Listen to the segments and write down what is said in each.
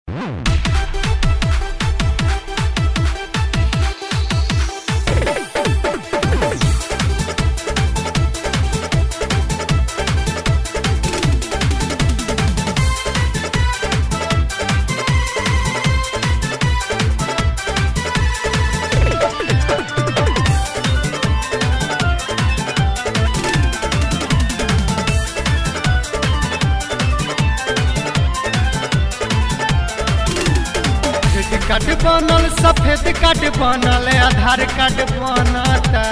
credit card बनल सफेद card बनल आधार कार्ड बनता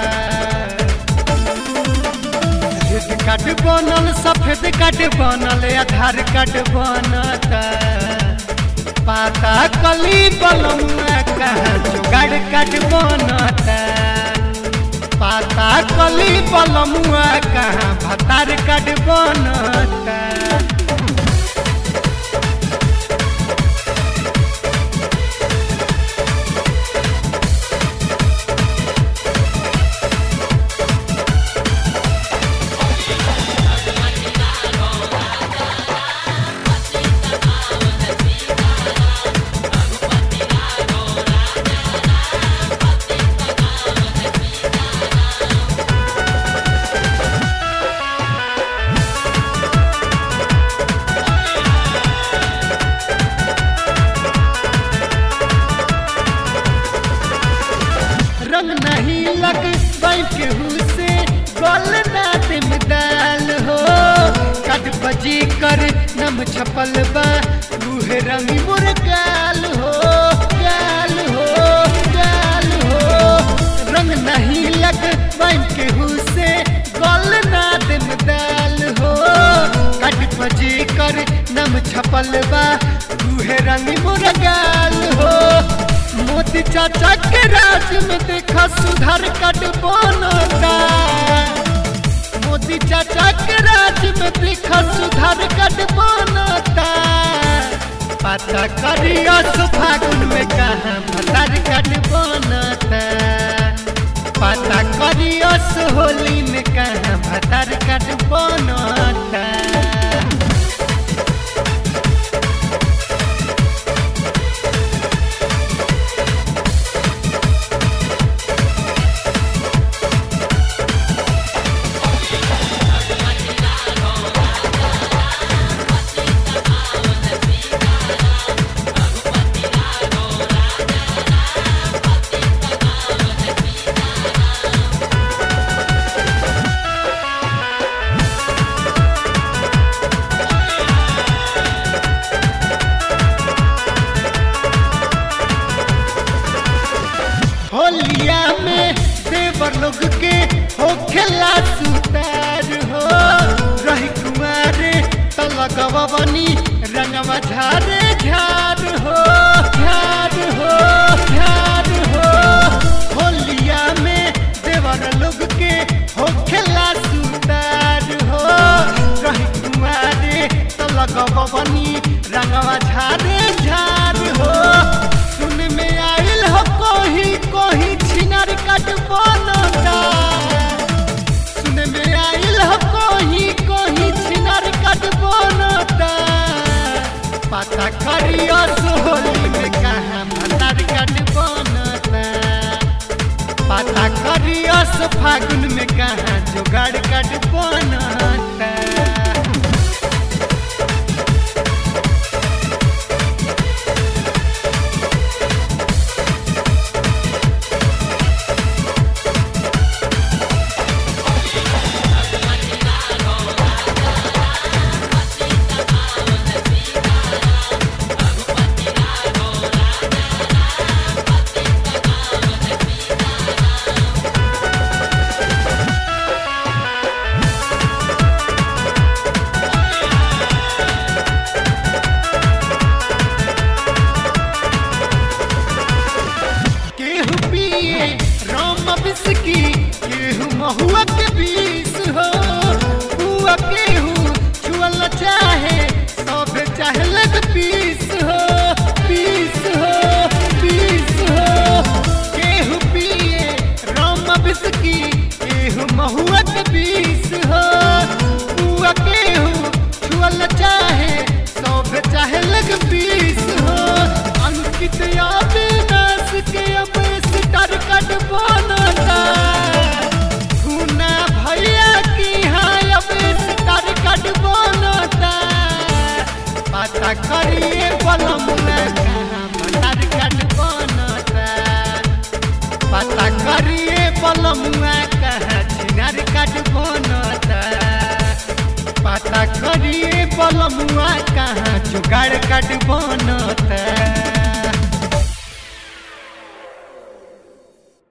क्रेडिट कार्ड बनल सफेद कार्ड बनल आधार कार्ड बनता पाता कली बलमुआ कहाँ जुगाड़ कार्ड बनता पाता कली बलमुआ कहाँ भतार कार्ड बनता रंग नहीं लग बैंक से गोल ना दिम दाल हो कट बजी कर नम छपल बा रूहे रंग मुर्गाल हो गाल हो गाल हो रंग नहीं लग बैंक से गोल ना दिम दाल हो कट बजी कर नम छपल बा रूहे रंग मुर्गाल हो मोदी चाचा के राज में देखा सुधार कट बनता मोदी चाचा के राज में देखा सुधार कट बनता पता करियो फागुन में कहा भतार कट बनता पता करियो होली में कहा भतार कट बनता होलिया में देवर लोग के हो खेला सुतार हो रही कुमारे तो लगवा बनी रंगवा झारे झार हो झार हो झार हो होलिया में देवर लोग के हो खेला सुतार हो रही कुमारे तो लगवा बनी रंगवा झारे झार हो सुन में आइल हो कोही कोही छिनर कट बनता सुन में आइल हो कोही कोही छिनर कट बनता पता करियो सोहली में कहाँ भतार कट बनता पता करियो सो फागुन में कहाँ जुगाड़ कट बनता अमित अविनाश के अब स्टार कट बनता खूना भैया की हाँ अब स्टार कट बनता पता करिए बलमुआ कहाँ मटार कट बनता पता करिए बलमुआ कहाँ छिनार कट बनता पता करिए बलमुआ कहाँ जुगाड़ कट बनता